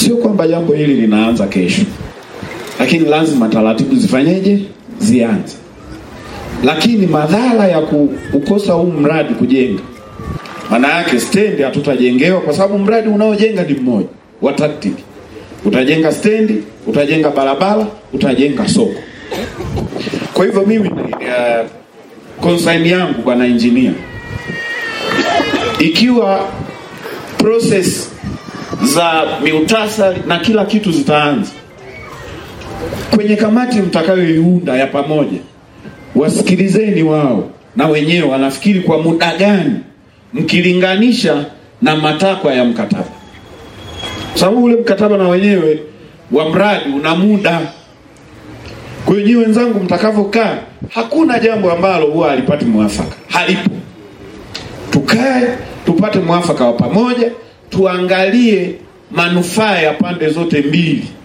Sio kwamba jambo hili linaanza kesho, lakini lazima taratibu zifanyeje, zianze. Lakini madhara ya kukosa huu mradi kujenga, maana yake stendi hatutajengewa, kwa sababu mradi unaojenga ni mmoja wa TACTIC. Utajenga stendi, utajenga barabara, utajenga soko. Kwa hivyo mimi uh, concern yangu bwana engineer, ikiwa process za miutasari na kila kitu zitaanza kwenye kamati mtakayoiunda ya pamoja, wasikilizeni wao na wenyewe wanafikiri kwa muda gani, mkilinganisha na matakwa ya mkataba, kwa sababu ule mkataba na wenyewe wa mradi una muda. Kwa hiyo nyinyi wenzangu, mtakavyokaa, hakuna jambo ambalo huwa halipati mwafaka, halipo. Tukae tupate mwafaka wa pamoja, tuangalie manufaa ya pande zote mbili